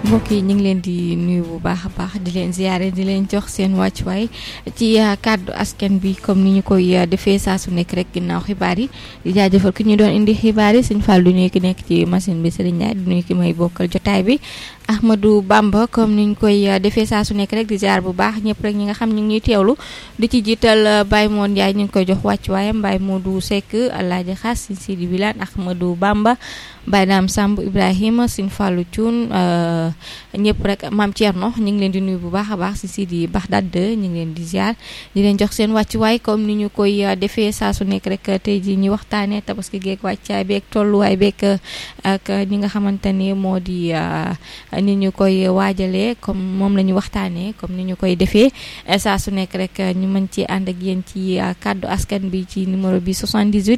mbokk yi ñu ngi leen di nuyu bu baax a baax di leen ziare di leen jox seen wàccuwaay ci kàddu askan bi comme ni ñu koy defee saa su nekk rek ginnaaw xibaar yi di jaajëfal ki ñu doon indi xibaar yi sëñ Fall du nuyu ki nekk ci machine bi Serigne Ndiaye di nuyu ki may bokkal jotaay bi Ahmadou Bamba comme ni ñu koy defee saa su nekk rek di ziar bu baax ñëpp rek ñi nga xam ñu ngi ñuy teewlu di ci jiital Baye Moon Ndiaye ñu ngi koy jox wàccuwaayam Baye Modou Seck Alaaji Xaas Sëñ Sidi Wilane Ahmadou Bamba Baye Dame Samb Ibrahima Sëñ Fallou Thioune ñëpp rek maam Thierno ñu ngi leen di nuyu bu baax a baax si Sidi Baxdad ñu ngi leen di ziar di leen jox seen wàccuwaay comme ni ñu koy defee saa su nekk rek tey jii ñu waxtaanee tabaski geeg wàccaay beeg tolluwaay beeg ak ñi nga xamante ni moo di ni ñu koy waajalee comme moom la ñu waxtaanee comme ni ñu koy defee saa su nekk rek ñu mën ci ànd ak yéen ci kàddu askan bi ci numéro bi 78.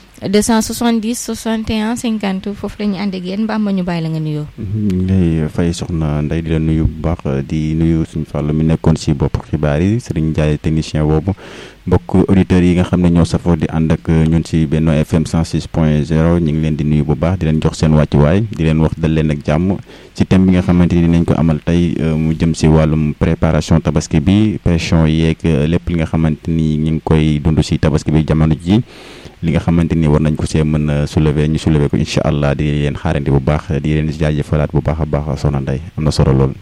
270 61 50 foofu la ñu ànd ak yéen Bamba ñu bàyyi la nga nuyoo. ñu lay fay soxna Ndeye di la nuyu bu baax di nuyu suñu fàllu mi nekkoon si bopp xibaar yi Serigne Ndiaye technicien boobu mbokk auditeurs yi nga xam ne ñoo safoo di ànd ak ñun si Benno FM 106 point 0 ñu ngi leen di nuyu bu baax di leen jox seen wàccuwaay di leen wax dal leen ak jàmm ci thème bi nga xamante ni dinañ ko amal tey mu jëm si wàllum préparation tabaski bi pression yeeg lépp li nga xamante ni ñu ngi koy dund si tabaski bi jamono ji li nga xamante ni war nañ ko see mën a soulever ñu soulever ko incha allah di leen xaarandi bu baax di leen jaajëfalaat bu baax a baax soxna Ndeye am na solo lool.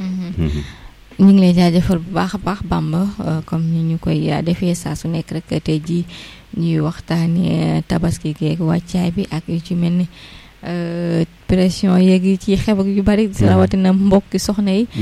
ñu ngi lay jaajëfal bu baax a baax Bamba comme ni ñu koy defee saa su nekk rek tey jii ñuy waxtaanee tabaski geeg wàccaay bi ak yu ci mel ni pression yeeg yi ci xew ak yu bari rawatina mbokki soxna yi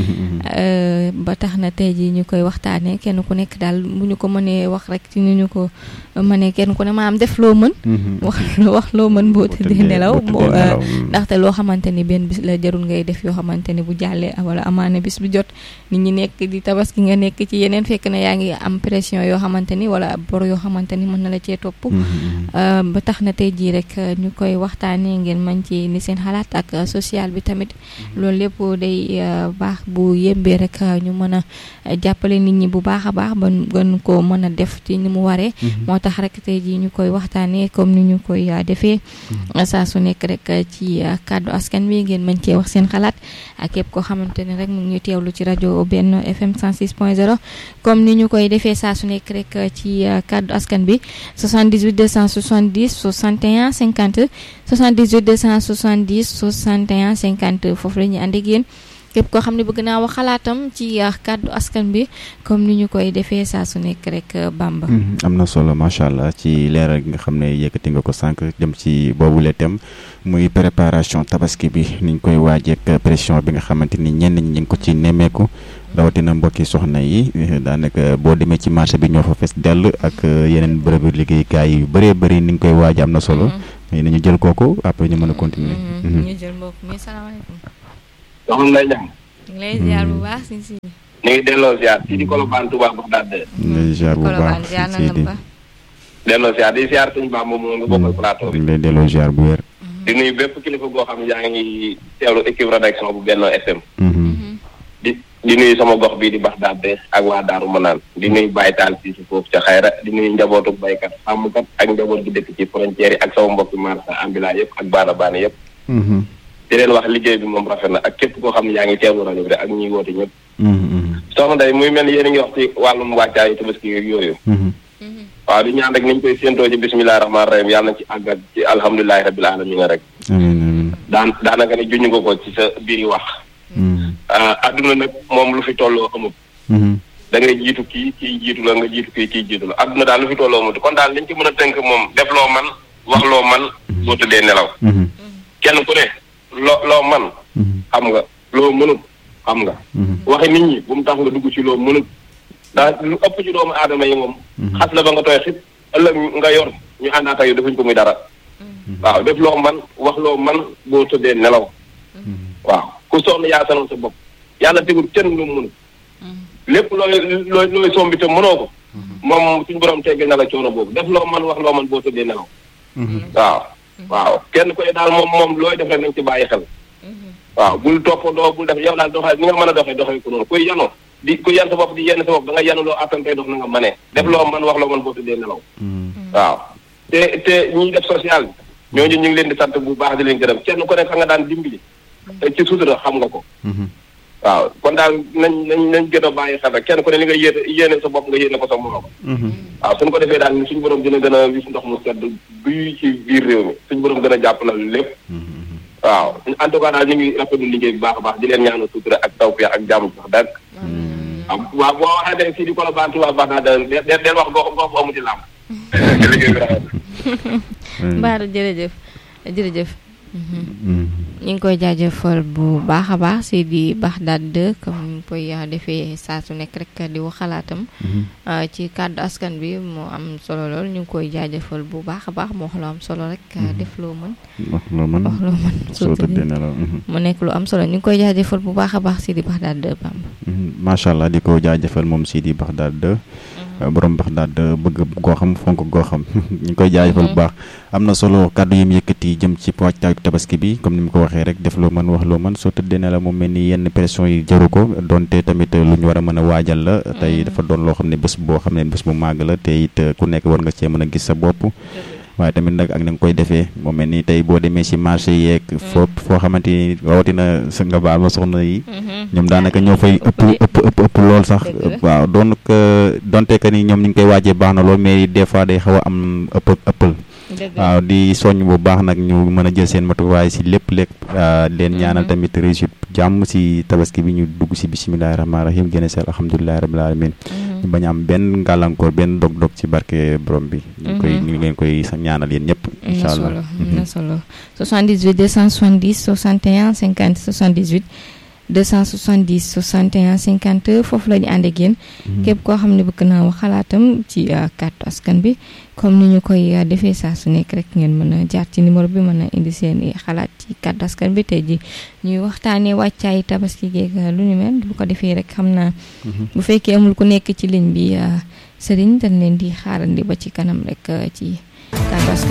ba tax na tey jii ñu koy waxtaanee kenn ku nekk daal bu ñu ko mënee wax rek ci ni ñu ko mënee kenn ku ne maanaam def loo mën wax wax loo mën boo tëddee nelaw ndaxte loo xamante ni benn bis la jarul ngay def yoo xamante ni bu jàllee wala amaana bis bi jot nit ñi nekk di tabaski nga nekk ci yeneen fekk na yaa ngi am pression yoo xamante ni wala bor yoo xamante ni mën na la cee topp ba tax na tey jii rek ñu koy waxtaanee ngeen mën ci ni seen xalaat ak social bi tamit loolu lépp day baax bu yembee rek ñu mën a jàppale nit ñi bu baax a baax ba gën ko mën a def ci ni mu waree moo tax rek tey jii ñu koy waxtaanee comme ni ñu koy defee saa su nekk rek ci kàddu askan bi ngeen mën cee wax seen xalaat ak képp koo xamante ne rek mu ngi teewlu ci rajo Benno FM 106 point 0 comme ni ñu koy defee saa su nekk rek ci kàddu askan bi 78 270 61 50 78 270 61 50 foofu la ñuy ànd ak yéen képp koo xam ne bëgg naa wax xalaatam ci kàddu askan bi comme ni ñu koy defee saa su nekk rek Bamba. am na solo macha allah ci leeral gi nga xam ne yëkkati nga ko sànq jëm ci boobule thème muy préparation tabaski bi niñ koy waajeek pression bi nga xamante ni ñenn ñi ñu ngi ko ci nemmeeku. rawatina mbokki soxna yi daanaka boo demee ci marché bi ñoo fa fees dell ak yeneen bërëbu liggéeykaay yu bëree bëri ni nga koy waaj am na solo. mais nañu jël kooku après ñu mën a continuer. ñu jël mbokk mi salaamaaleykum. soxna Ndeye Diagne. ñu ngi lay ziar bu baax si si. ñu ngi delloo ziar si di Colobane Touba Bagdad. ñu ngi lay ziar bu baax si di delloo ziar di ziar suñu baax moom nga bokkal plateau bi. ñu ngi lay delloo ziar bu wér. di nuyu bépp kilifa goo xam ne yaa ngi teewlu équipe rédaction bu Benno FM. di di nuyu sama gox bii di Bagdad ak waa Daaru Manaan di nuyu Baye Taal fii si foofu ca xayra di nuyu njabootu baykat sàmmkat ak njaboot gi dëkk ci frontière yi ak sama mbokki marsa ambulant yëpp ak baana baana yëpp. di leen wax liggéey bi moom rafet na ak képp koo xam ne yaa ngi teewlu rajo bi rek ak ñuy woote ñëpp. soxna Ndeye muy mel ni yéen a ngi wax ci wàllum wàccaayu tabaski yooyu. waaw di ñaan rek niñ koy séentoo ci bisimilah rahmaani rahim yàlla na ci àgg ak ci alhamdulilahi rabil alamin rek. daan daanaka ne juñu ko ko ci sa biir wax. adduna nag moom lu fi tolloo amut. da ngay jiitu kii kii jiitu la nga jiitu kii kii jiitu la adduna daal lu fi tolloo amut kon daal liñ ci mën a tënk moom def loo man wax loo man boo tëddee nelaw. kenn ku ne loo loo man xam nga loo mënut xam nga. waxi nit ñi bu mu tax nga dugg ci loo mënut. daa lu ëpp ci doomu aadama yi moom. xas la ba nga tooy xit ëllëg nga yor ñu àndaata yu defuñ ko muy dara. waaw def loo man wax loo man boo tëddee nelaw. waaw ku soxla yaa sanoon sa bopp yàlla tegul kenn lu mu mënul. lépp looy looy looy sombi te mënoo ko. moom suñu borom teggal na la coono boobu def loo man wax loo man boo tëddee nelaw. waaw waaw kenn koy daal moom moom looy def rek nañ ci bàyyi xel. waaw bul toppandoo bul def yow daal doxal ni nga mën a doxee doxee ko noonu kuy yanoo di ku yan sa bopp di yenn sa bopp da nga yanu loo attan tey dox na nga mënee def loo man wax loo man boo tëddee nelaw. waaw te te ñiy def social bi ñooñu ñu ngi leen di sant bu baax di leen gërëm kenn ku nekk nga daan dimbali ci sutura xam nga ko waaw kon daal nañ nañ nañ gën a bàyyi xel rek kenn ku ne li nga yéene yéene sa bopp nga yéene ko sa morom waaw suñu ko defee daal suñu borom dina gën a wis ndox mu sedd buy ci biir réew mi suñu borom gën a jàppalal lépp waaw en tout cas daal ñu ngi rafetlu liggéey bu baax a baax di leen ñaanal sutura ak tawfeex ak jàmm sax dàgg waaw waaw boo waxee ne fii di Colobane Touba baax naa del del wax gox gox bu amuti làmb liggéey bi rafet Mbaaru jërëjëf jërëjëf ñu ngi koy jaajëfal bu baax a baax si di Baxdaad 2 comme ni ñu koy defee saa su nekk rek di wax xalaatam ci kàddu askan bi moo am solo lool ñu ngi koy jaajëfal bu baax a baax moo wax lu am solo rek def loo mën wax loo mën wax loo mën soo tëddee nelaw mu nekk lu am solo ñu ngi koy jaajëfal bu baax a baax si di Baxdaad 2 Bamba macha allah di ko jaajëfal moom si di Baxdaad 2 borom Baxdaad bëgg goo xam fonk goo xam ñu ngi koy jaajëfal bu baax am na solo kàddu yi mu yëkkati jëm ci waajtaayu tabaski bi comme ni mu ko waxee rek def loo mën wax loo mën soo tëddee ne la moom mel ni yenn pression yi jaru ko donte tamit lu ñu war a mën a waajal la tey dafa doon loo xam ne bés boo xam ne bés bu màgg la te it ku nekk war nga cee mën a gis sa bopp waaye tamit nag ak na nga koy defee moom mel ni tey boo demee si marché yeeg foo foo xamante ni rawatina sa nga baal ma soxna yi ñoom daanaka ñoo fay ëpp ëpp ëpp ëpp lool sax waaw doon donte que ni ñoom ñu ngi koy waajee baax na lool mais des fois day xaw a am ëpp ëppal waaw di soññ bu baax nag ñu mën a jël seen matuwaay si lépp lépp leen ñaanal tamit réussite jàmm si tabaski bi ñu dugg si bisimilahi rahmaani rahim génne seel alhamdulilahi rabil alamin ñu bañ am benn gàllankoor benn dog-dog ci barke borom bi ñu koy ñu ngi leen koy ñaanal yéen ñëpp incha allah am na solo 78 270 61 50 78 270 61 50 foofu la ñu ànd ak yéen képp koo xam ne bëgg naa wax xalaatam ci kàddu askan bi comme ni ñu koy defee saa su nekk rek ngeen mën a jaar ci numéro bi mën a indi seen i xalaat ci kàddu askan bi tey ji ñuy waxtaanee wàccaay tabaski geeg lu ñu mel bu ko defee rek xam naa bu fekkee amul ku nekk ci ligne bi sëriñ dañ leen di xaarandi ba ci kanam rek ci kàddu askan